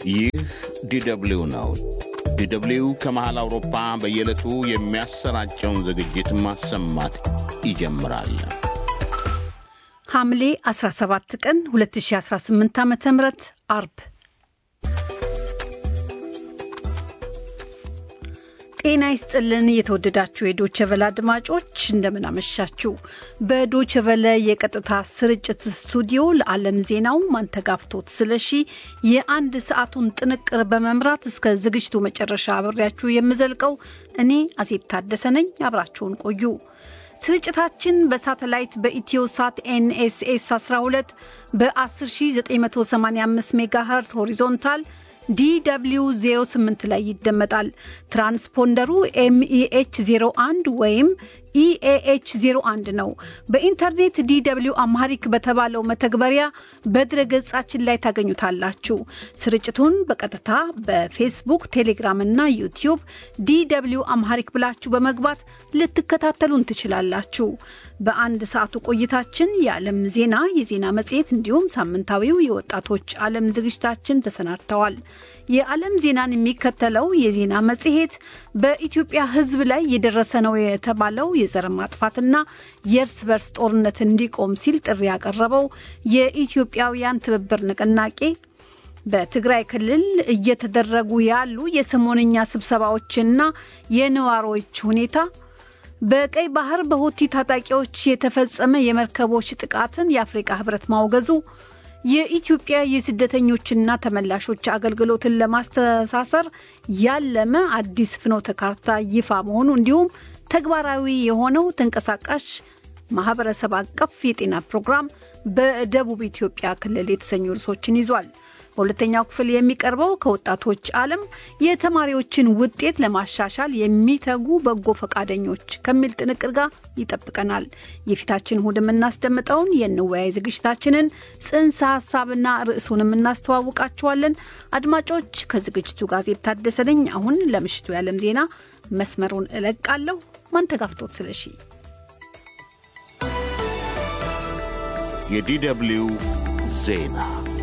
ይህ ዲደብሊው ነው። ዲደብሊው ከመሃል አውሮፓ በየዕለቱ የሚያሰራጨውን ዝግጅት ማሰማት ይጀምራል። ሐምሌ 17 ቀን 2018 ዓ ም አርብ ጤና ይስጥልን። የተወደዳችሁ የዶቸቨለ አድማጮች እንደምን አመሻችሁ። በዶቸቨለ የቀጥታ ስርጭት ስቱዲዮ ለዓለም ዜናው ማንተጋፍቶት ስለሺ የአንድ ሰዓቱን ጥንቅር በመምራት እስከ ዝግጅቱ መጨረሻ አብሬያችሁ የምዘልቀው እኔ አዜብ ታደሰ ነኝ። አብራችሁን ቆዩ። ስርጭታችን በሳተላይት በኢትዮ ሳት ኤንኤስኤስ 12 በ10985 ሜጋሄርዝ ሆሪዞንታል ዲw 08 ላይ ይደመጣል። ትራንስፖንደሩ ኤምኢኤች 01 ወይም ኢኤኤች 01 ነው። በኢንተርኔት ዲw አምሃሪክ በተባለው መተግበሪያ በድረ ገጻችን ላይ ታገኙታላችሁ። ስርጭቱን በቀጥታ በፌስቡክ፣ ቴሌግራም እና ዩቲዩብ ዲw አምሃሪክ ብላችሁ በመግባት ልትከታተሉን ትችላላችሁ። በአንድ ሰዓቱ ቆይታችን የዓለም ዜና፣ የዜና መጽሔት እንዲሁም ሳምንታዊው የወጣቶች ዓለም ዝግጅታችን ተሰናድተዋል። የዓለም ዜናን የሚከተለው የዜና መጽሔት በኢትዮጵያ ሕዝብ ላይ የደረሰ ነው የተባለው የዘር ማጥፋትና የእርስ በርስ ጦርነት እንዲቆም ሲል ጥሪ ያቀረበው የኢትዮጵያውያን ትብብር ንቅናቄ በትግራይ ክልል እየተደረጉ ያሉ የሰሞነኛ ስብሰባዎችና የነዋሪዎች ሁኔታ በቀይ ባህር በሁቲ ታጣቂዎች የተፈጸመ የመርከቦች ጥቃትን የአፍሪቃ ህብረት ማውገዙ የኢትዮጵያ የስደተኞችና ተመላሾች አገልግሎትን ለማስተሳሰር ያለመ አዲስ ፍኖተ ካርታ ይፋ መሆኑ እንዲሁም ተግባራዊ የሆነው ተንቀሳቃሽ ማህበረሰብ አቀፍ የጤና ፕሮግራም በደቡብ ኢትዮጵያ ክልል የተሰኙ ርዕሶችን ይዟል። በሁለተኛው ክፍል የሚቀርበው ከወጣቶች ዓለም የተማሪዎችን ውጤት ለማሻሻል የሚተጉ በጎ ፈቃደኞች ከሚል ጥንቅር ጋር ይጠብቀናል። የፊታችን እሁድ የምናስደምጠውን የንወያይ ዝግጅታችንን ጽንሰ ሀሳብና ርዕሱንም እናስተዋውቃችኋለን። አድማጮች ከዝግጅቱ ጋር ዜብ ታደሰ ነኝ። አሁን ለምሽቱ የዓለም ዜና መስመሩን እለቃለሁ። ማንተጋፍቶት ስለሺ የዲደብሊው ዜና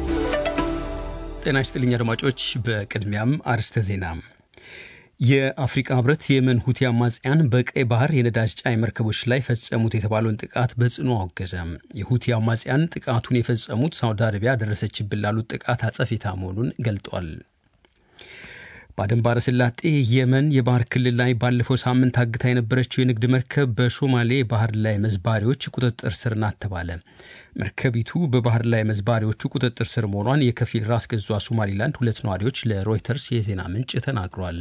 ጤና ይስጥልኝ አድማጮች። በቅድሚያም አርስተ ዜና። የአፍሪቃ ህብረት የመን ሁቲ አማጽያን በቀይ ባህር የነዳጅ ጫኝ መርከቦች ላይ ፈጸሙት የተባለውን ጥቃት በጽኑ አወገዘ። የሁቲ አማጽያን ጥቃቱን የፈጸሙት ሳውዲ አረቢያ ደረሰችብን ላሉት ጥቃት አጸፌታ መሆኑን ገልጧል። በአደን ባሕረ ሰላጤ የመን የባህር ክልል ላይ ባለፈው ሳምንት አግታ የነበረችው የንግድ መርከብ በሶማሌ ባህር ላይ መዝባሪዎች ቁጥጥር ስር ናት ተባለ። መርከቢቱ በባህር ላይ መዝባሪዎቹ ቁጥጥር ስር መሆኗን የከፊል ራስ ገዟ ሶማሊላንድ ሁለት ነዋሪዎች ለሮይተርስ የዜና ምንጭ ተናግሯል።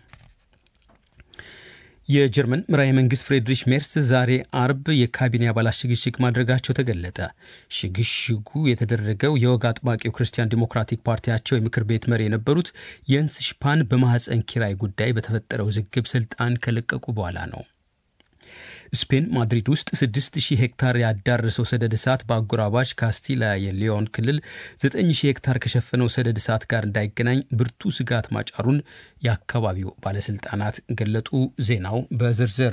የጀርመን መራሄ መንግስት ፍሬድሪሽ ሜርስ ዛሬ አርብ የካቢኔ አባላት ሽግሽግ ማድረጋቸው ተገለጠ። ሽግሽጉ የተደረገው የወግ አጥባቂው ክርስቲያን ዲሞክራቲክ ፓርቲያቸው የምክር ቤት መሪ የነበሩት የንስ ሽፓን በማህፀን ኪራይ ጉዳይ በተፈጠረው ውዝግብ ስልጣን ከለቀቁ በኋላ ነው። ስፔን ማድሪድ ውስጥ 6000 ሄክታር ያዳረሰው ሰደድ እሳት በአጎራባች ካስቲላ የሊዮን ክልል 9000 ሄክታር ከሸፈነው ሰደድ እሳት ጋር እንዳይገናኝ ብርቱ ስጋት ማጫሩን የአካባቢው ባለስልጣናት ገለጡ። ዜናው በዝርዝር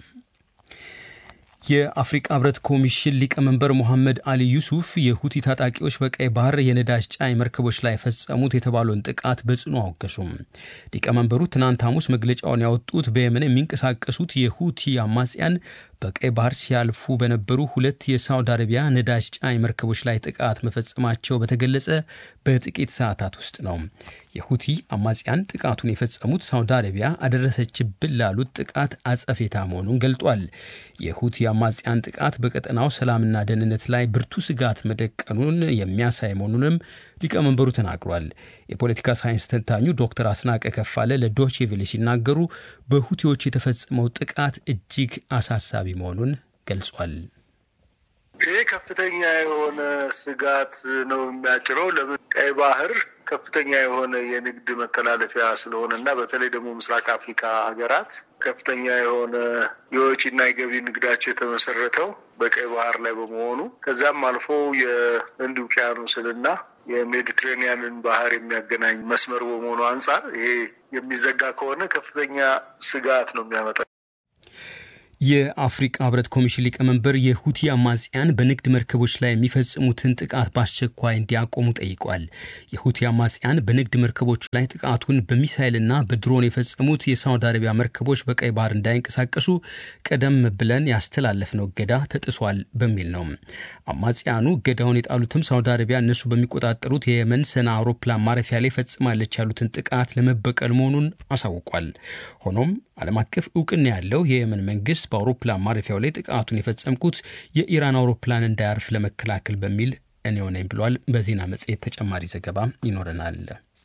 የአፍሪቃ ህብረት ኮሚሽን ሊቀመንበር ሞሐመድ አሊ ዩሱፍ የሁቲ ታጣቂዎች በቀይ ባህር የነዳጅ ጫኝ መርከቦች ላይ ፈጸሙት የተባለውን ጥቃት በጽኑ አወገዙም። ሊቀመንበሩ ትናንት ሐሙስ መግለጫውን ያወጡት በየመን የሚንቀሳቀሱት የሁቲ አማጽያን በቀይ ባህር ሲያልፉ በነበሩ ሁለት የሳውዲ አረቢያ ነዳጅ ጫኝ መርከቦች ላይ ጥቃት መፈጸማቸው በተገለጸ በጥቂት ሰዓታት ውስጥ ነው። የሁቲ አማጽያን ጥቃቱን የፈጸሙት ሳውዲ አረቢያ አደረሰችብን ላሉት ጥቃት አጸፌታ መሆኑን ገልጧል። የሁቲ አማጽያን ጥቃት በቀጠናው ሰላምና ደህንነት ላይ ብርቱ ስጋት መደቀኑን የሚያሳይ መሆኑንም ሊቀመንበሩ ተናግሯል። የፖለቲካ ሳይንስ ተንታኙ ዶክተር አስናቀ ከፋለ ለዶቼ ቬለ ሲናገሩ በሁቲዎች የተፈጸመው ጥቃት እጅግ አሳሳቢ መሆኑን ገልጿል። ይህ ከፍተኛ የሆነ ስጋት ነው የሚያጭረው። ለምን ቀይ ባህር ከፍተኛ የሆነ የንግድ መተላለፊያ ስለሆነ እና በተለይ ደግሞ ምስራቅ አፍሪካ ሀገራት ከፍተኛ የሆነ የወጪና የገቢ ንግዳቸው የተመሰረተው በቀይ ባህር ላይ በመሆኑ ከዛም አልፎ የህንድ ውቅያኖስንና የሜዲትሬኒያንን ባህር የሚያገናኝ መስመር በመሆኑ አንጻር ይሄ የሚዘጋ ከሆነ ከፍተኛ ስጋት ነው የሚያመጣ የአፍሪቃ ህብረት ኮሚሽን ሊቀመንበር የሁቲ አማጽያን በንግድ መርከቦች ላይ የሚፈጽሙትን ጥቃት በአስቸኳይ እንዲያቆሙ ጠይቋል። የሁቲ አማጽያን በንግድ መርከቦች ላይ ጥቃቱን በሚሳይልና በድሮን የፈጸሙት የሳውዲ አረቢያ መርከቦች በቀይ ባህር እንዳይንቀሳቀሱ ቀደም ብለን ያስተላለፍነው እገዳ ተጥሷል በሚል ነው። አማጽያኑ እገዳውን የጣሉትም ሳውዲ አረቢያ እነሱ በሚቆጣጠሩት የየመን ሰና አውሮፕላን ማረፊያ ላይ ፈጽማለች ያሉትን ጥቃት ለመበቀል መሆኑን አሳውቋል። ሆኖም ዓለም አቀፍ እውቅና ያለው የየመን መንግስት በአውሮፕላን ማረፊያው ላይ ጥቃቱን የፈጸምኩት የኢራን አውሮፕላን እንዳያርፍ ለመከላከል በሚል እኔው ነኝ ብሏል። በዜና መጽሔት ተጨማሪ ዘገባ ይኖረናል።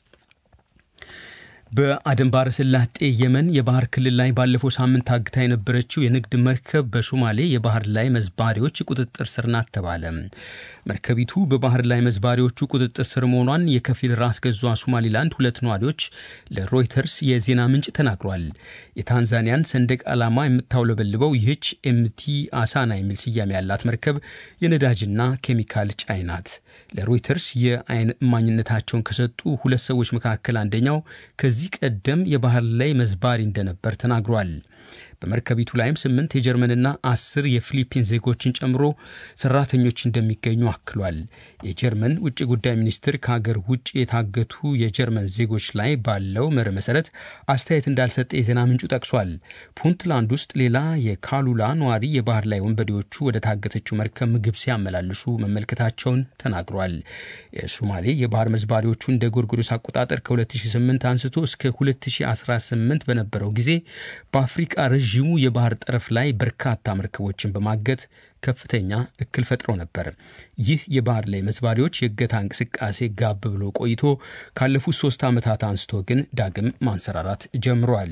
በአደን ባሕረ ሰላጤ የመን የባህር ክልል ላይ ባለፈው ሳምንት ታግታ የነበረችው የንግድ መርከብ በሶማሌ የባህር ላይ መዝባሪዎች ቁጥጥር ስር ናት ተባለ። መርከቢቱ በባህር ላይ መዝባሪዎቹ ቁጥጥር ስር መሆኗን የከፊል ራስ ገዟ ሶማሊላንድ ሁለት ነዋሪዎች ለሮይተርስ የዜና ምንጭ ተናግሯል። የታንዛኒያን ሰንደቅ ዓላማ የምታውለበልበው ይህች ኤምቲ አሳና የሚል ስያሜ ያላት መርከብ የነዳጅና ኬሚካል ጫኝ ናት። ለሮይተርስ የአይን እማኝነታቸውን ከሰጡ ሁለት ሰዎች መካከል አንደኛው ከዚህ ቀደም የባህር ላይ መዝባሪ እንደነበር ተናግሯል። በመርከቢቱ ላይም ስምንት የጀርመንና አስር የፊሊፒን ዜጎችን ጨምሮ ሰራተኞች እንደሚገኙ አክሏል። የጀርመን ውጭ ጉዳይ ሚኒስትር ከሀገር ውጭ የታገቱ የጀርመን ዜጎች ላይ ባለው መርህ መሰረት አስተያየት እንዳልሰጠ የዜና ምንጩ ጠቅሷል። ፑንትላንድ ውስጥ ሌላ የካሉላ ነዋሪ የባህር ላይ ወንበዴዎቹ ወደ ታገተችው መርከብ ምግብ ሲያመላልሱ መመልከታቸውን ተናግሯል። የሶማሌ የባህር መዝባሪዎቹ እንደ ጎርጎሮስ አቆጣጠር ከ2008 አንስቶ እስከ 2018 በነበረው ጊዜ በአፍሪቃ ረዥሙ የባህር ጠረፍ ላይ በርካታ መርከቦችን በማገት ከፍተኛ እክል ፈጥሮ ነበር። ይህ የባህር ላይ መዝባሪዎች የእገታ እንቅስቃሴ ጋብ ብሎ ቆይቶ ካለፉት ሶስት ዓመታት አንስቶ ግን ዳግም ማንሰራራት ጀምሯል።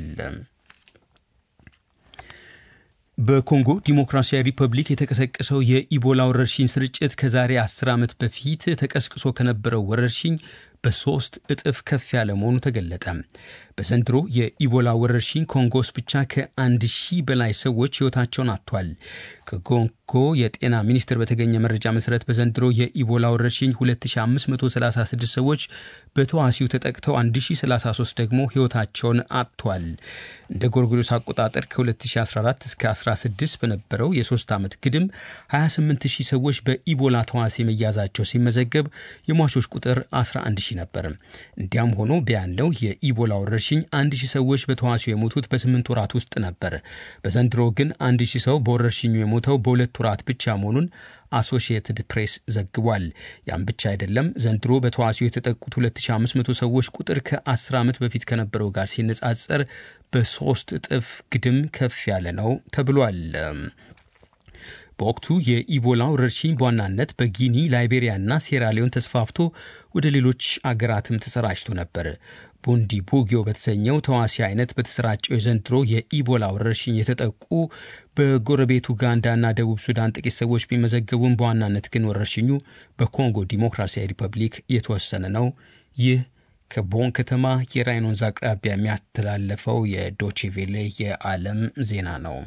በኮንጎ ዲሞክራሲያዊ ሪፐብሊክ የተቀሰቀሰው የኢቦላ ወረርሽኝ ስርጭት ከዛሬ አስር ዓመት በፊት ተቀስቅሶ ከነበረው ወረርሽኝ በሶስት እጥፍ ከፍ ያለ መሆኑ ተገለጠ። በዘንድሮ የኢቦላ ወረርሽኝ ኮንጎ ውስጥ ብቻ ከአንድ ሺህ በላይ ሰዎች ሕይወታቸውን አጥቷል። ከኮንጎ የጤና ሚኒስቴር በተገኘ መረጃ መሰረት በዘንድሮ የኢቦላ ወረርሽኝ 2536 ሰዎች በተዋሲው ተጠቅተው 1033 ደግሞ ሕይወታቸውን አጥቷል። እንደ ጎርጎሮስ አቆጣጠር ከ2014 እስከ 16 በነበረው የሶስት ዓመት ግድም 28000 ሰዎች በኢቦላ ተዋሲ መያዛቸው ሲመዘገብ የሟቾች ቁጥር 11000 ነበር። እንዲያም ሆኖ ቢያለው የኢቦላ ወረርሽኝ አንድ ሺህ ሰዎች በተዋሲው የሞቱት በስምንት ወራት ውስጥ ነበር። በዘንድሮ ግን አንድ ሺህ ሰው በወረርሽኙ የሞተው በሁለት ወራት ብቻ መሆኑን አሶሺየትድ ፕሬስ ዘግቧል። ያም ብቻ አይደለም። ዘንድሮ በተዋሲው የተጠቁት 2500 ሰዎች ቁጥር ከ10 ዓመት በፊት ከነበረው ጋር ሲነጻጸር በሶስት እጥፍ ግድም ከፍ ያለ ነው ተብሏል። በወቅቱ የኢቦላ ወረርሽኝ በዋናነት በጊኒ ላይቤሪያና ሴራሊዮን ተስፋፍቶ ወደ ሌሎች አገራትም ተሰራጭቶ ነበር። ቡንዲ ቡጊዮ በተሰኘው ተዋሲ አይነት በተሰራጨው የዘንድሮ የኢቦላ ወረርሽኝ የተጠቁ በጎረቤት ኡጋንዳና ደቡብ ሱዳን ጥቂት ሰዎች ቢመዘገቡም በዋናነት ግን ወረርሽኙ በኮንጎ ዲሞክራሲያዊ ሪፐብሊክ የተወሰነ ነው። ይህ ከቦን ከተማ የራይን ወንዝ አቅራቢያ የሚያስተላለፈው የዶቼቬሌ የዓለም ዜና ነው።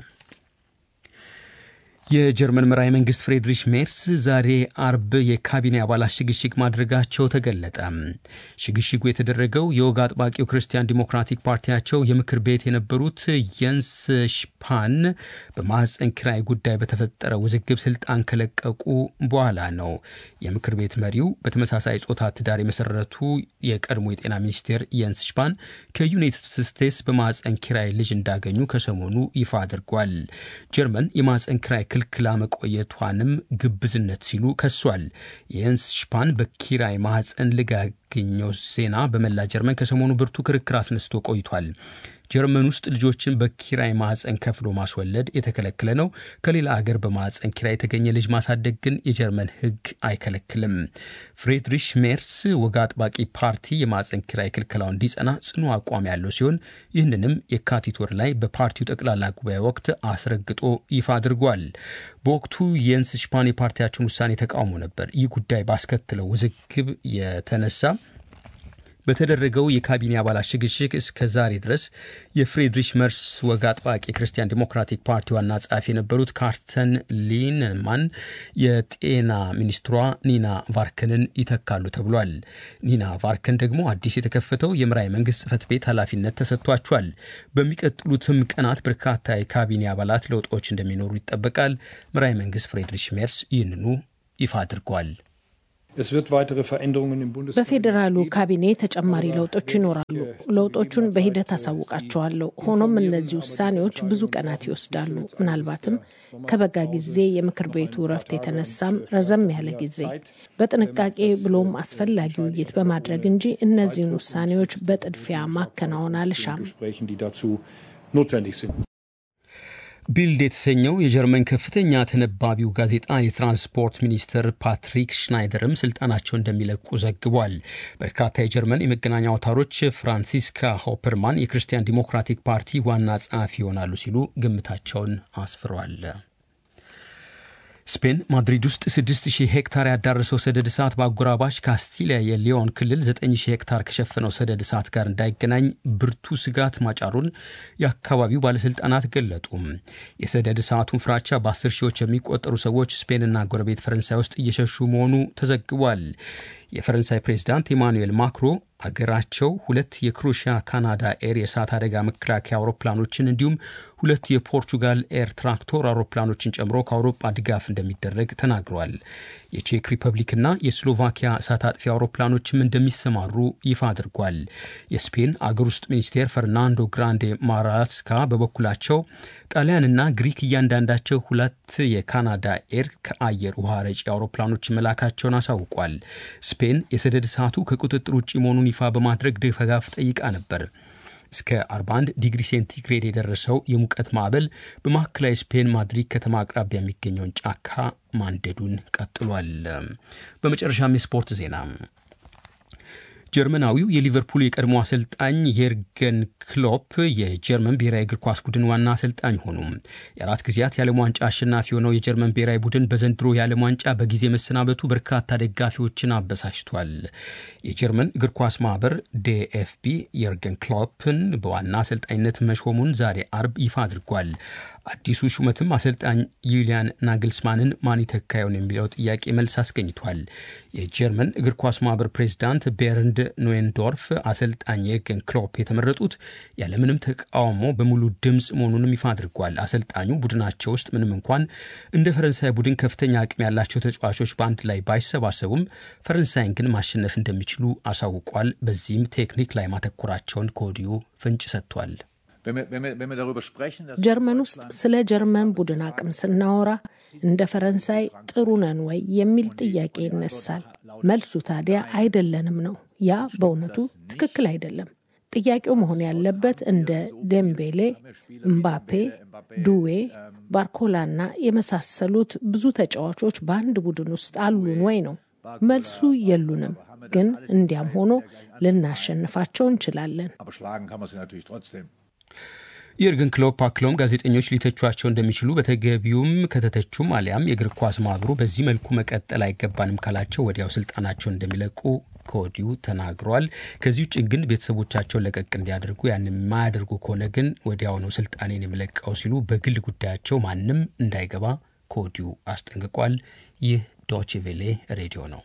የጀርመን መራሄ መንግስት ፍሬድሪሽ ሜርስ ዛሬ አርብ የካቢኔ አባላት ሽግሽግ ማድረጋቸው ተገለጠ። ሽግሽጉ የተደረገው የወግ አጥባቂው ክርስቲያን ዲሞክራቲክ ፓርቲያቸው የምክር ቤት የነበሩት የንስ ሽፓን በማህፀን ኪራይ ጉዳይ በተፈጠረ ውዝግብ ስልጣን ከለቀቁ በኋላ ነው። የምክር ቤት መሪው በተመሳሳይ ጾታ ትዳር የመሰረቱ የቀድሞ የጤና ሚኒስቴር የንስ ሽፓን ከዩናይትድ ስቴትስ በማህፀን ኪራይ ልጅ እንዳገኙ ከሰሞኑ ይፋ አድርጓል። ጀርመን የማህፀን ኪራይ ክልክላ መቆየቷንም ግብዝነት ሲሉ ከሷል። የንስ ሽፓን በኪራይ ማህፀን ልጋገኘው ዜና በመላ ጀርመን ከሰሞኑ ብርቱ ክርክር አስነስቶ ቆይቷል። ጀርመን ውስጥ ልጆችን በኪራይ ማህፀን ከፍሎ ማስወለድ የተከለከለ ነው። ከሌላ አገር በማህፀን ኪራይ የተገኘ ልጅ ማሳደግ ግን የጀርመን ሕግ አይከለክልም። ፍሬድሪሽ ሜርስ ወግ አጥባቂ ፓርቲ የማህፀን ኪራይ ክልከላው እንዲጸና ጽኑ አቋም ያለው ሲሆን ይህንንም የካቲት ወር ላይ በፓርቲው ጠቅላላ ጉባኤ ወቅት አስረግጦ ይፋ አድርጓል። በወቅቱ የንስ ሽፓን የፓርቲያቸውን ውሳኔ ተቃውሞ ነበር። ይህ ጉዳይ ባስከትለው ውዝግብ የተነሳ በተደረገው የካቢኔ አባላት ሽግሽግ እስከ ዛሬ ድረስ የፍሬድሪሽ መርስ ወግ አጥባቂ ክርስቲያን ዲሞክራቲክ ፓርቲ ዋና ጸሐፊ የነበሩት ካርተን ሊንማን የጤና ሚኒስትሯ ኒና ቫርክንን ይተካሉ ተብሏል። ኒና ቫርክን ደግሞ አዲስ የተከፈተው የምራይ መንግስት ጽህፈት ቤት ኃላፊነት ተሰጥቷቸዋል። በሚቀጥሉትም ቀናት በርካታ የካቢኔ አባላት ለውጦች እንደሚኖሩ ይጠበቃል። ምራይ መንግስት ፍሬድሪሽ ሜርስ ይህንኑ ይፋ አድርጓል። በፌዴራሉ ካቢኔ ተጨማሪ ለውጦች ይኖራሉ። ለውጦቹን በሂደት አሳውቃቸዋለሁ። ሆኖም እነዚህ ውሳኔዎች ብዙ ቀናት ይወስዳሉ። ምናልባትም ከበጋ ጊዜ የምክር ቤቱ እረፍት የተነሳም ረዘም ያለ ጊዜ በጥንቃቄ ብሎም አስፈላጊ ውይይት በማድረግ እንጂ እነዚህን ውሳኔዎች በጥድፊያ ማከናወን አልሻም። ቢልድ የተሰኘው የጀርመን ከፍተኛ ተነባቢው ጋዜጣ የትራንስፖርት ሚኒስትር ፓትሪክ ሽናይደርም ስልጣናቸው እንደሚለቁ ዘግቧል። በርካታ የጀርመን የመገናኛ አውታሮች ፍራንሲስካ ሆፐርማን የክርስቲያን ዲሞክራቲክ ፓርቲ ዋና ጸሐፊ ይሆናሉ ሲሉ ግምታቸውን አስፍሯል። ስፔን ማድሪድ ውስጥ 6000 ሄክታር ያዳረሰው ሰደድ እሳት በአጎራባች ካስቲሊያ የሊዮን ክልል 9000 ሄክታር ከሸፈነው ሰደድ እሳት ጋር እንዳይገናኝ ብርቱ ስጋት ማጫሩን የአካባቢው ባለሥልጣናት ገለጡ። የሰደድ እሳቱን ፍራቻ በ10 ሺዎች የሚቆጠሩ ሰዎች ስፔንና ጎረቤት ፈረንሳይ ውስጥ እየሸሹ መሆኑ ተዘግቧል። የፈረንሳይ ፕሬዚዳንት ኢማኑኤል ማክሮ አገራቸው ሁለት የክሮሺያ ካናዳ ኤር የእሳት አደጋ መከላከያ አውሮፕላኖችን እንዲሁም ሁለት የፖርቹጋል ኤር ትራክቶር አውሮፕላኖችን ጨምሮ ከአውሮፓ ድጋፍ እንደሚደረግ ተናግረዋል። የቼክ ሪፐብሊክና የስሎቫኪያ እሳት አጥፊ አውሮፕላኖችም እንደሚሰማሩ ይፋ አድርጓል። የስፔን አገር ውስጥ ሚኒስቴር ፈርናንዶ ግራንዴ ማራስካ በበኩላቸው ጣሊያንና ግሪክ እያንዳንዳቸው ሁለት የካናዳ ኤር ከአየር ውሃ ረጪ አውሮፕላኖች መላካቸውን አሳውቋል። ስፔን የሰደድ እሳቱ ከቁጥጥር ውጭ መሆኑን ይፋ በማድረግ ድጋፍ ጠይቃ ነበር። እስከ 41 ዲግሪ ሴንቲግሬድ የደረሰው የሙቀት ማዕበል በማዕከላዊ ስፔን ማድሪድ ከተማ አቅራቢያ የሚገኘውን ጫካ ማንደዱን ቀጥሏል። በመጨረሻም የስፖርት ዜና ጀርመናዊው የሊቨርፑል የቀድሞ አሰልጣኝ የርገን ክሎፕ የጀርመን ብሔራዊ እግር ኳስ ቡድን ዋና አሰልጣኝ ሆኑ። የአራት ጊዜያት የዓለም ዋንጫ አሸናፊ የሆነው የጀርመን ብሔራዊ ቡድን በዘንድሮ የዓለም ዋንጫ በጊዜ መሰናበቱ በርካታ ደጋፊዎችን አበሳጭቷል። የጀርመን እግር ኳስ ማህበር ዴኤፍቢ የርገን ክሎፕን በዋና አሰልጣኝነት መሾሙን ዛሬ አርብ ይፋ አድርጓል። አዲሱ ሹመትም አሰልጣኝ ዩሊያን ናግልስማንን ማን ይተካየውን የሚለው ጥያቄ መልስ አስገኝቷል። የጀርመን እግር ኳስ ማህበር ፕሬዚዳንት ቤርንድ ኖዌንዶርፍ አሰልጣኝ የርገን ክሎፕ የተመረጡት ያለምንም ተቃውሞ በሙሉ ድምፅ መሆኑንም ይፋ አድርጓል። አሰልጣኙ ቡድናቸው ውስጥ ምንም እንኳን እንደ ፈረንሳይ ቡድን ከፍተኛ አቅም ያላቸው ተጫዋቾች በአንድ ላይ ባይሰባሰቡም ፈረንሳይን ግን ማሸነፍ እንደሚችሉ አሳውቋል። በዚህም ቴክኒክ ላይ ማተኮራቸውን ከወዲሁ ፍንጭ ሰጥቷል። ጀርመን ውስጥ ስለ ጀርመን ቡድን አቅም ስናወራ እንደ ፈረንሳይ ጥሩ ነን ወይ የሚል ጥያቄ ይነሳል። መልሱ ታዲያ አይደለንም ነው። ያ በእውነቱ ትክክል አይደለም። ጥያቄው መሆን ያለበት እንደ ደምቤሌ፣ እምባፔ፣ ዱዌ፣ ባርኮላና የመሳሰሉት ብዙ ተጫዋቾች በአንድ ቡድን ውስጥ አሉን ወይ ነው። መልሱ የሉንም። ግን እንዲያም ሆኖ ልናሸንፋቸው እንችላለን። የርገን ክሎፕ አክለውም ጋዜጠኞች ሊተቿቸው እንደሚችሉ በተገቢውም ከተተቹም አሊያም የእግር ኳስ ማህበሩ በዚህ መልኩ መቀጠል አይገባንም ካላቸው ወዲያው ስልጣናቸውን እንደሚለቁ ከወዲሁ ተናግረዋል። ከዚህ ውጭ ግን ቤተሰቦቻቸውን ለቀቅ እንዲያደርጉ ያን የማያደርጉ ከሆነ ግን ወዲያው ነው ስልጣኔን የሚለቀው ሲሉ በግል ጉዳያቸው ማንም እንዳይገባ ከወዲሁ አስጠንቅቋል። ይህ ዶቼ ቬሌ ሬዲዮ ነው።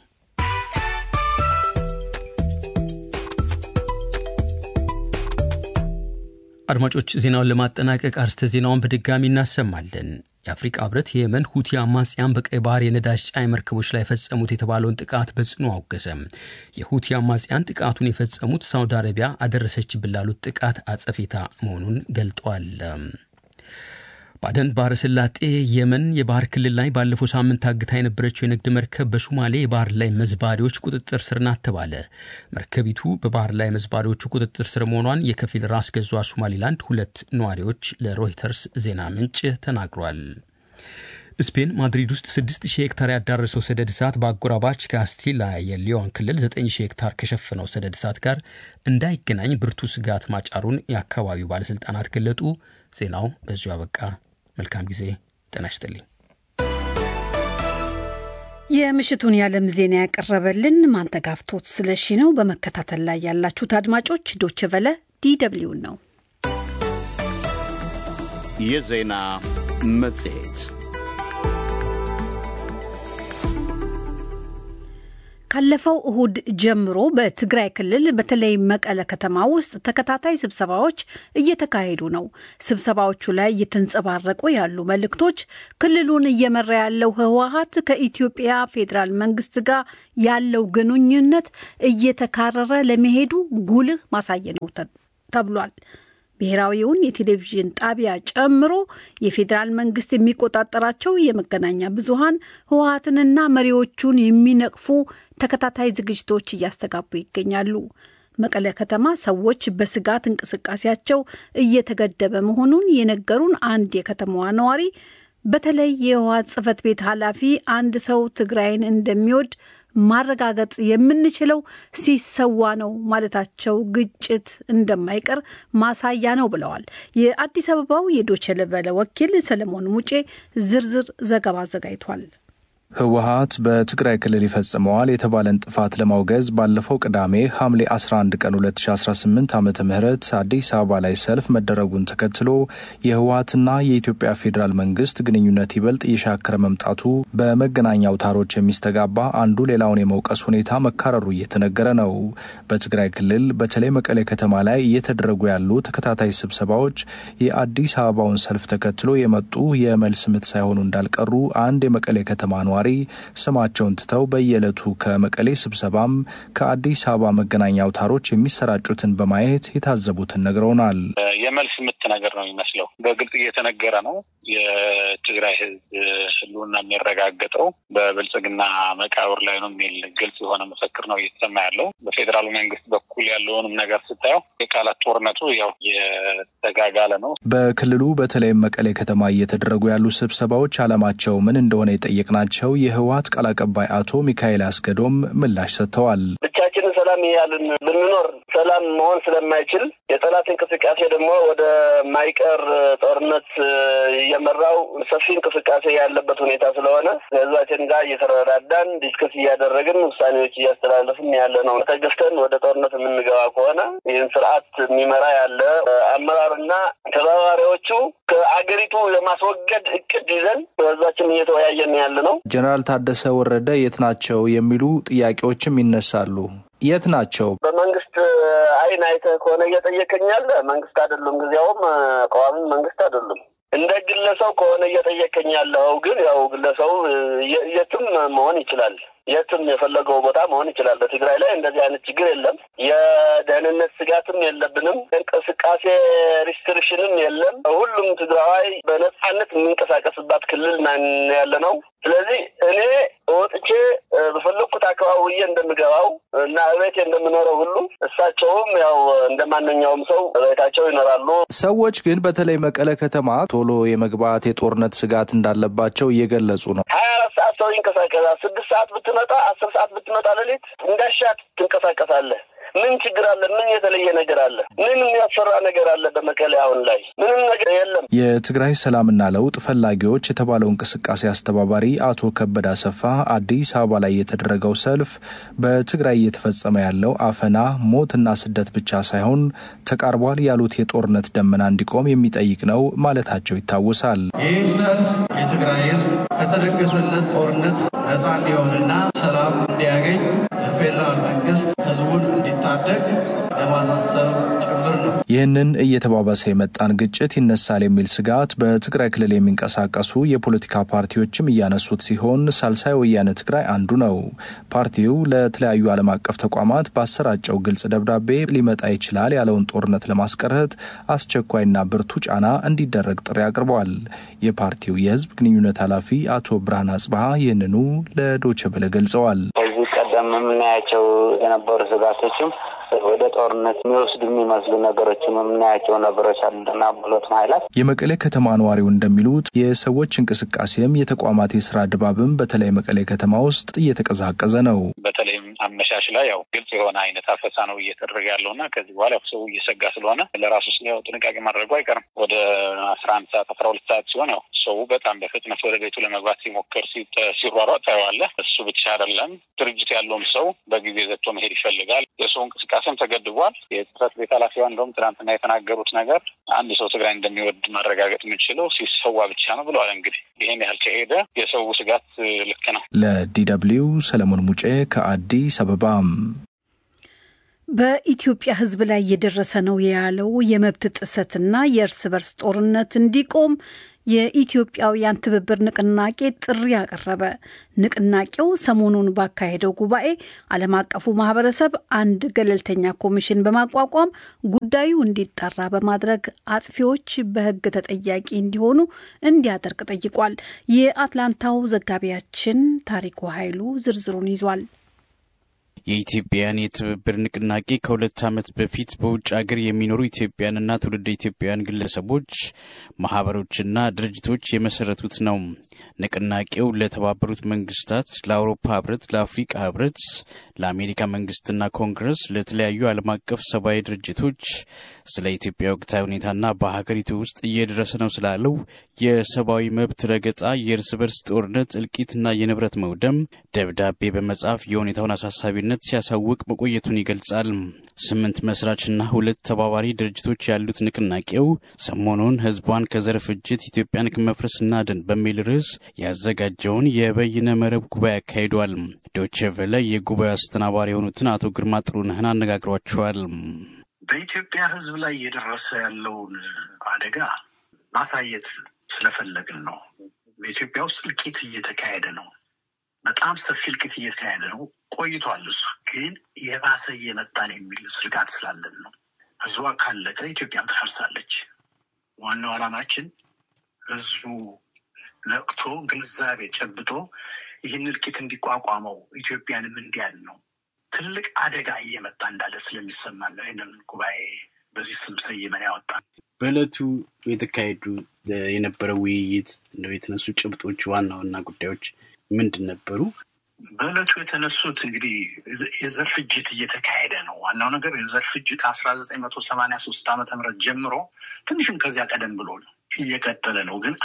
አድማጮች ዜናውን ለማጠናቀቅ አርስተ ዜናውን በድጋሚ እናሰማለን። የአፍሪቃ ህብረት የየመን ሁቲ አማጽያን በቀይ ባህር የነዳጅ ጫኝ መርከቦች ላይ ፈጸሙት የተባለውን ጥቃት በጽኑ አወገዘ። የሁቲ አማጽያን ጥቃቱን የፈጸሙት ሳውዲ አረቢያ አደረሰችብን ላሉት ጥቃት አጸፌታ መሆኑን ገልጧል። ባደን ባህረ ሰላጤ የመን የባህር ክልል ላይ ባለፈው ሳምንት ታግታ የነበረችው የንግድ መርከብ በሶማሌ የባህር ላይ መዝባሪዎች ቁጥጥር ስር ናት ተባለ። መርከቢቱ በባህር ላይ መዝባሪዎቹ ቁጥጥር ስር መሆኗን የከፊል ራስ ገዟ ሶማሊላንድ ሁለት ነዋሪዎች ለሮይተርስ ዜና ምንጭ ተናግሯል። ስፔን ማድሪድ ውስጥ 6000 ሄክታር ያዳረሰው ሰደድ እሳት በአጎራባች ካስቲላ የሊዮን ክልል 9000 ሄክታር ከሸፈነው ሰደድ እሳት ጋር እንዳይገናኝ ብርቱ ስጋት ማጫሩን የአካባቢው ባለሥልጣናት ገለጡ። ዜናው በዚሁ አበቃ። መልካም ጊዜ። ጤና ይስጥልኝ። የምሽቱን የዓለም ዜና ያቀረበልን ማንተጋፍቶት ስለሺ ነው። በመከታተል ላይ ያላችሁት አድማጮች ዶች ቨለ ዲደብሊውን ነው። የዜና መጽሔት ካለፈው እሁድ ጀምሮ በትግራይ ክልል በተለይ መቀለ ከተማ ውስጥ ተከታታይ ስብሰባዎች እየተካሄዱ ነው። ስብሰባዎቹ ላይ እየተንጸባረቁ ያሉ መልእክቶች ክልሉን እየመራ ያለው ህወሀት ከኢትዮጵያ ፌዴራል መንግስት ጋር ያለው ግንኙነት እየተካረረ ለመሄዱ ጉልህ ማሳያ ነው ተብሏል። ብሔራዊውን የቴሌቪዥን ጣቢያ ጨምሮ የፌዴራል መንግስት የሚቆጣጠራቸው የመገናኛ ብዙሃን ህወሀትንና መሪዎቹን የሚነቅፉ ተከታታይ ዝግጅቶች እያስተጋቡ ይገኛሉ። መቀለ ከተማ ሰዎች በስጋት እንቅስቃሴያቸው እየተገደበ መሆኑን የነገሩን አንድ የከተማዋ ነዋሪ በተለይ የህወሀት ጽህፈት ቤት ኃላፊ አንድ ሰው ትግራይን እንደሚወድ ማረጋገጥ የምንችለው ሲሰዋ ነው ማለታቸው ግጭት እንደማይቀር ማሳያ ነው ብለዋል። የአዲስ አበባው የዶቼ ቬለ ወኪል ሰለሞን ሙጬ ዝርዝር ዘገባ አዘጋጅቷል። ህወሀት በትግራይ ክልል ይፈጽመዋል የተባለን ጥፋት ለማውገዝ ባለፈው ቅዳሜ ሐምሌ 11 ቀን 2018 ዓ ም አዲስ አበባ ላይ ሰልፍ መደረጉን ተከትሎ የህወሀትና የኢትዮጵያ ፌዴራል መንግስት ግንኙነት ይበልጥ እየሻከረ መምጣቱ በመገናኛ አውታሮች የሚስተጋባ አንዱ ሌላውን የመውቀስ ሁኔታ መካረሩ እየተነገረ ነው። በትግራይ ክልል በተለይ መቀሌ ከተማ ላይ እየተደረጉ ያሉ ተከታታይ ስብሰባዎች የአዲስ አበባውን ሰልፍ ተከትሎ የመጡ የመልስ ምት ሳይሆኑ እንዳልቀሩ አንድ የመቀሌ ከተማ ነዋሪ ስማቸውን ትተው በየዕለቱ ከመቀሌ ስብሰባም ከአዲስ አበባ መገናኛ አውታሮች የሚሰራጩትን በማየት የታዘቡትን ነግረውናል። የመልስ ምት ነገር ነው የሚመስለው። በግልጽ እየተነገረ ነው። የትግራይ ህዝብ ህልውና የሚረጋገጠው በብልጽግና መቃብር ላይ ነው የሚል ግልጽ የሆነ መፈክር ነው እየተሰማ ያለው። በፌዴራሉ መንግስት በኩል ያለውንም ነገር ስታየው የቃላት ጦርነቱ ያው የተጋጋለ ነው። በክልሉ በተለይም መቀሌ ከተማ እየተደረጉ ያሉ ስብሰባዎች ዓላማቸው ምን እንደሆነ የጠየቅናቸው የህወሀት ቃል አቀባይ አቶ ሚካኤል አስገዶም ምላሽ ሰጥተዋል። ብቻችንን ሰላም እያልን ብንኖር ሰላም መሆን ስለማይችል የጠላት እንቅስቃሴ ደግሞ ወደ ማይቀር ጦርነት እየመራው ሰፊ እንቅስቃሴ ያለበት ሁኔታ ስለሆነ ከህዝባችን ጋር እየተረዳዳን ዲስከስ እያደረግን ውሳኔዎች እያስተላለፍን ያለ ነው። ተገፍተን ወደ ጦርነት የምንገባ ከሆነ ይህን ስርዓት የሚመራ ያለ አመራርና ተባባሪዎቹ ከአገሪቱ የማስወገድ እቅድ ይዘን ህዝባችን እየተወያየን ያለ ነው። ጀኔራል ታደሰ ወረደ የት ናቸው የሚሉ ጥያቄዎችም ይነሳሉ። የት ናቸው? በመንግስት አይን አይተህ ከሆነ እየጠየቀኝ ያለ መንግስት አይደሉም፣ ጊዜያውም ቋሚ መንግስት አይደሉም። እንደ ግለሰብ ከሆነ እየጠየቀኝ ያለው ግን ያው ግለሰቡ የትም መሆን ይችላል። የትም የፈለገው ቦታ መሆን ይችላል። በትግራይ ላይ እንደዚህ አይነት ችግር የለም። የደህንነት ስጋትም የለብንም። እንቅስቃሴ ሪስትሪክሽንም የለም። ሁሉም ትግራዋይ በነጻነት የሚንቀሳቀስባት ክልል ያለ ነው። ስለዚህ እኔ ወጥቼ በፈለግኩት አካባቢ ውዬ እንደምገባው እና እቤቴ እንደምኖረው ሁሉ እሳቸውም ያው እንደ ማንኛውም ሰው እቤታቸው ይኖራሉ። ሰዎች ግን በተለይ መቀለ ከተማ ቶሎ የመግባት የጦርነት ስጋት እንዳለባቸው እየገለጹ ነው። ሀያ አራት ሰዓት ሰው ይንቀሳቀሳል። ስድስት ሰዓት ብትመጣ፣ አስር ሰዓት ብትመጣ ሌሊት እንዳሻት ትንቀሳቀሳለህ። ምን ችግር አለ? ምን የተለየ ነገር አለ? ምን የሚያስፈራ ነገር አለ? በመቀሌ አሁን ላይ ምንም ነገር የለም። የትግራይ ሰላምና ለውጥ ፈላጊዎች የተባለው እንቅስቃሴ አስተባባሪ አቶ ከበደ አሰፋ አዲስ አበባ ላይ የተደረገው ሰልፍ በትግራይ እየተፈጸመ ያለው አፈና፣ ሞትና ስደት ብቻ ሳይሆን ተቃርቧል ያሉት የጦርነት ደመና እንዲቆም የሚጠይቅ ነው ማለታቸው ይታወሳል። ይህ ሰልፍ የትግራይ ሕዝብ ከተደገሰለት ጦርነት ነፃ እንዲሆንና ሰላም እንዲያገኝ የፌዴራል መንግስት ህዝቡን እንዲታደግ ለማሳሰብ ጭምር ነው። ይህንን እየተባባሰ የመጣን ግጭት ይነሳል የሚል ስጋት በትግራይ ክልል የሚንቀሳቀሱ የፖለቲካ ፓርቲዎችም እያነሱት ሲሆን ሳልሳይ ወያነ ትግራይ አንዱ ነው። ፓርቲው ለተለያዩ ዓለም አቀፍ ተቋማት ባሰራጨው ግልጽ ደብዳቤ ሊመጣ ይችላል ያለውን ጦርነት ለማስቀረት አስቸኳይና ብርቱ ጫና እንዲደረግ ጥሪ አቅርበዋል። የፓርቲው የህዝብ ግንኙነት ኃላፊ አቶ ብርሃን አጽብሃ ይህንኑ ለዶቸ በለ ገልጸዋል። ከዚህ ቀደም የምናያቸው የነበሩ ስጋቶችም ወደ ጦርነት የሚወስዱ የሚመስሉ ነገሮችም የምናያቸው ነገሮች አሉና ሁለቱም ኃይላት የመቀሌ ከተማ ነዋሪው እንደሚሉት የሰዎች እንቅስቃሴም የተቋማት የስራ ድባብም በተለይ መቀሌ ከተማ ውስጥ እየተቀዛቀዘ ነው። በተለይም አመሻሽ ላይ ያው ግልጽ የሆነ አይነት አፈሳ ነው እየተደረገ ያለው እና ከዚህ በኋላ ሰው እየሰጋ ስለሆነ ለራሱ ያው ጥንቃቄ ማድረጉ አይቀርም። ወደ አስራ አንድ ሰዓት አስራ ሁለት ሰዓት ሲሆን ያው ሰው በጣም በፍጥነት ወደ ቤቱ ለመግባት ሲሞክር ሲሯሯጥ ታየዋለህ። እሱ ብቻ አይደለም፣ ድርጅት ያለውም ሰው በጊዜ ዘግቶ መሄድ ይፈልጋል። የሰው እንቅስቃሴም ተገድቧል። የጽህፈት ቤት ኃላፊዋ እንደውም ትናንትና የተናገሩት ነገር አንድ ሰው ትግራይ እንደሚወድ ማረጋገጥ የምንችለው ሲሰዋ ብቻ ነው ብለዋል። እንግዲህ ይህን ያህል ከሄደ የሰው ስጋት ልክ ነው። ለዲ ደብልዩ ሰለሞን ሙጬ ከአዲስ አበባ። በኢትዮጵያ ሕዝብ ላይ እየደረሰ ነው ያለው የመብት ጥሰትና የእርስ በርስ ጦርነት እንዲቆም የኢትዮጵያውያን ትብብር ንቅናቄ ጥሪ አቀረበ። ንቅናቄው ሰሞኑን ባካሄደው ጉባኤ ዓለም አቀፉ ማህበረሰብ አንድ ገለልተኛ ኮሚሽን በማቋቋም ጉዳዩ እንዲጣራ በማድረግ አጥፊዎች በሕግ ተጠያቂ እንዲሆኑ እንዲያደርግ ጠይቋል። የአትላንታው ዘጋቢያችን ታሪኩ ኃይሉ ዝርዝሩን ይዟል። የኢትዮጵያውያን የትብብር ንቅናቄ ከሁለት ዓመት በፊት በውጭ ሀገር የሚኖሩ ኢትዮጵያውያንና ትውልደ ኢትዮጵያውያን ግለሰቦች፣ ማህበሮችና ድርጅቶች የመሰረቱት ነው። ንቅናቄው ለተባበሩት መንግስታት፣ ለአውሮፓ ህብረት፣ ለአፍሪቃ ህብረት፣ ለአሜሪካ መንግስትና ኮንግረስ፣ ለተለያዩ ዓለም አቀፍ ሰብአዊ ድርጅቶች ስለ ኢትዮጵያ ወቅታዊ ሁኔታና በሀገሪቱ ውስጥ እየደረሰ ነው ስላለው የሰብአዊ መብት ረገጣ፣ የእርስ በርስ ጦርነት እልቂትና የንብረት መውደም ደብዳቤ በመጻፍ የሁኔታውን አሳሳቢነት ሲያሳውቅ መቆየቱን ይገልጻል። ስምንት መስራችና ሁለት ተባባሪ ድርጅቶች ያሉት ንቅናቄው ሰሞኑን ህዝቧን ከዘር ፍጅት ኢትዮጵያን ከመፍረስ እናድን በሚል ርዕስ ያዘጋጀውን የበይነ መረብ ጉባኤ አካሂዷል። ዶቼ ቬለ የጉባኤው አስተናባሪ የሆኑትን አቶ ግርማ ጥሩነህን አነጋግሯቸዋል። በኢትዮጵያ ህዝብ ላይ እየደረሰ ያለውን አደጋ ማሳየት ስለፈለግን ነው። በኢትዮጵያ ውስጥ እልቂት እየተካሄደ ነው። በጣም ሰፊ እልቂት እየተካሄደ ነው ቆይቷል። እሱ ግን የባሰ እየመጣን የሚል ስጋት ስላለን ነው። ህዝቧ ካለቀ ኢትዮጵያም ትፈርሳለች። ዋናው ዓላማችን ህዝቡ ነቅቶ ግንዛቤ ጨብጦ ይህን እልቂት እንዲቋቋመው ኢትዮጵያንም እንዲያድ ነው። ትልቅ አደጋ እየመጣ እንዳለ ስለሚሰማን ነው ይህንን ጉባኤ በዚህ ስም ሰይመን ያወጣ። በዕለቱ የተካሄዱ የነበረው ውይይት እንደው የተነሱ ጭብጦች ዋና ዋና ጉዳዮች ምንድን ነበሩ? በዕለቱ የተነሱት እንግዲህ የዘር ፍጅት እየተካሄደ ነው። ዋናው ነገር የዘር ፍጅት ከአስራ ዘጠኝ መቶ ሰማንያ ሶስት ዓመተ ምህረት ጀምሮ ትንሽም ከዚያ ቀደም ብሎ እየቀጠለ ነው። ግን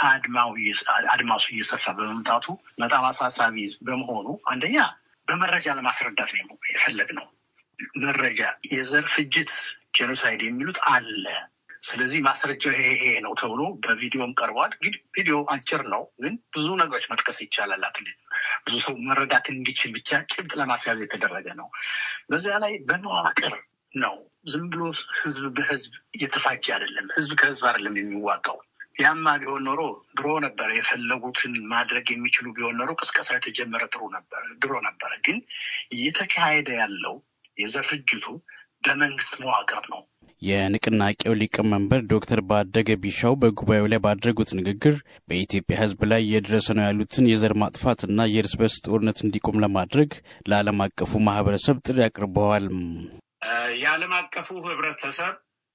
አድማሱ እየሰፋ በመምጣቱ በጣም አሳሳቢ በመሆኑ አንደኛ በመረጃ ለማስረዳት ነው የፈለግነው። መረጃ የዘር ፍጅት ጄኖሳይድ የሚሉት አለ ስለዚህ ማስረጃው ይሄ ይሄ ነው ተብሎ በቪዲዮም ቀርቧል። ግን ቪዲዮ አጭር ነው፣ ግን ብዙ ነገሮች መጥቀስ ይቻላል። አትሊት ብዙ ሰው መረዳት እንዲችል ብቻ ጭብጥ ለማስያዝ የተደረገ ነው። በዚያ ላይ በመዋቅር ነው። ዝም ብሎ ህዝብ በህዝብ እየተፋጀ አይደለም። ህዝብ ከህዝብ አይደለም የሚዋጋው። ያማ ቢሆን ኖሮ ድሮ ነበረ። የፈለጉትን ማድረግ የሚችሉ ቢሆን ኖሮ ቅስቀሳ የተጀመረ ጥሩ ነበር ድሮ ነበረ። ግን እየተካሄደ ያለው የዘር ፍጅቱ በመንግስት መዋቅር ነው። የንቅናቄው ሊቀመንበር ዶክተር ባደገ ቢሻው በጉባኤው ላይ ባደረጉት ንግግር በኢትዮጵያ ሕዝብ ላይ እየደረሰ ነው ያሉትን የዘር ማጥፋትና የእርስ በርስ ጦርነት እንዲቆም ለማድረግ ለዓለም አቀፉ ማህበረሰብ ጥሪ አቅርበዋል። የዓለም አቀፉ ህብረተሰብ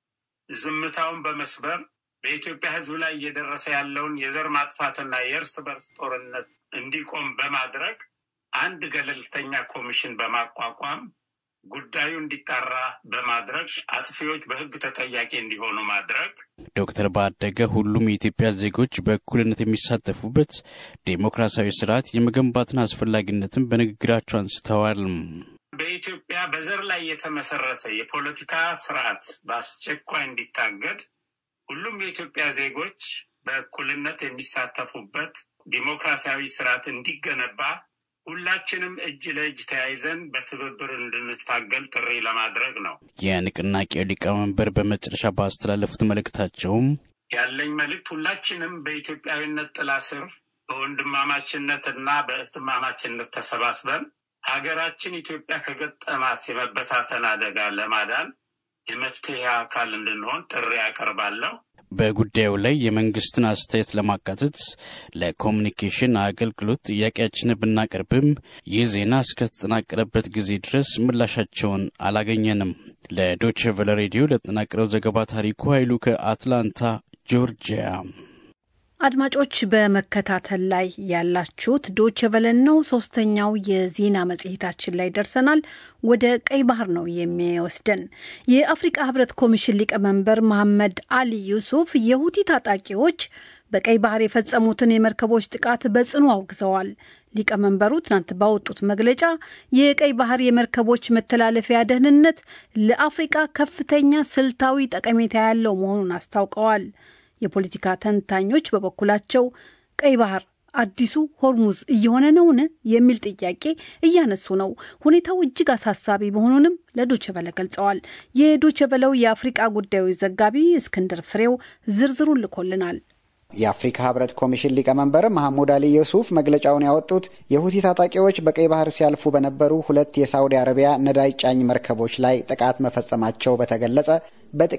ዝምታውን በመስበር በኢትዮጵያ ሕዝብ ላይ እየደረሰ ያለውን የዘር ማጥፋትና የእርስ በርስ ጦርነት እንዲቆም በማድረግ አንድ ገለልተኛ ኮሚሽን በማቋቋም ጉዳዩ እንዲጣራ በማድረግ አጥፊዎች በህግ ተጠያቂ እንዲሆኑ ማድረግ። ዶክተር ባደገ ሁሉም የኢትዮጵያ ዜጎች በእኩልነት የሚሳተፉበት ዴሞክራሲያዊ ስርዓት የመገንባትን አስፈላጊነትን በንግግራቸው አንስተዋል። በኢትዮጵያ በዘር ላይ የተመሰረተ የፖለቲካ ስርዓት በአስቸኳይ እንዲታገድ፣ ሁሉም የኢትዮጵያ ዜጎች በእኩልነት የሚሳተፉበት ዲሞክራሲያዊ ስርዓት እንዲገነባ ሁላችንም እጅ ለእጅ ተያይዘን በትብብር እንድንታገል ጥሪ ለማድረግ ነው። የንቅናቄው ሊቀመንበር በመጨረሻ ባስተላለፉት መልእክታቸውም ያለኝ መልእክት ሁላችንም በኢትዮጵያዊነት ጥላ ስር በወንድማማችነት እና በእህትማማችነት ተሰባስበን ሀገራችን ኢትዮጵያ ከገጠማት የመበታተን አደጋ ለማዳን የመፍትሄ አካል እንድንሆን ጥሪ ያቀርባለሁ። በጉዳዩ ላይ የመንግስትን አስተያየት ለማካተት ለኮሚኒኬሽን አገልግሎት ጥያቄያችንን ብናቀርብም ይህ ዜና እስከተጠናቀረበት ጊዜ ድረስ ምላሻቸውን አላገኘንም። ለዶቼ ቨለ ሬዲዮ ለተጠናቀረው ዘገባ ታሪኩ ኃይሉ ከአትላንታ ጆርጂያ። አድማጮች በመከታተል ላይ ያላችሁት ዶቼ ቨለን ነው። ሶስተኛው የዜና መጽሔታችን ላይ ደርሰናል። ወደ ቀይ ባህር ነው የሚወስደን። የአፍሪቃ ህብረት ኮሚሽን ሊቀመንበር መሐመድ አሊ ዩሱፍ የሁቲ ታጣቂዎች በቀይ ባህር የፈጸሙትን የመርከቦች ጥቃት በጽኑ አውግዘዋል። ሊቀመንበሩ ትናንት ባወጡት መግለጫ የቀይ ባህር የመርከቦች መተላለፊያ ደህንነት ለአፍሪቃ ከፍተኛ ስልታዊ ጠቀሜታ ያለው መሆኑን አስታውቀዋል። የፖለቲካ ተንታኞች በበኩላቸው ቀይ ባህር አዲሱ ሆርሙዝ እየሆነ ነውን የሚል ጥያቄ እያነሱ ነው። ሁኔታው እጅግ አሳሳቢ መሆኑንም ለዶቸበለ ገልጸዋል። የዶቸበለው የአፍሪቃ ጉዳዮች ዘጋቢ እስክንድር ፍሬው ዝርዝሩን ልኮልናል። የአፍሪካ ህብረት ኮሚሽን ሊቀመንበር መሐሙድ አሊ ዩሱፍ መግለጫውን ያወጡት የሁቲ ታጣቂዎች በቀይ ባህር ሲያልፉ በነበሩ ሁለት የሳውዲ አረቢያ ነዳጅ ጫኝ መርከቦች ላይ ጥቃት መፈጸማቸው በተገለጸ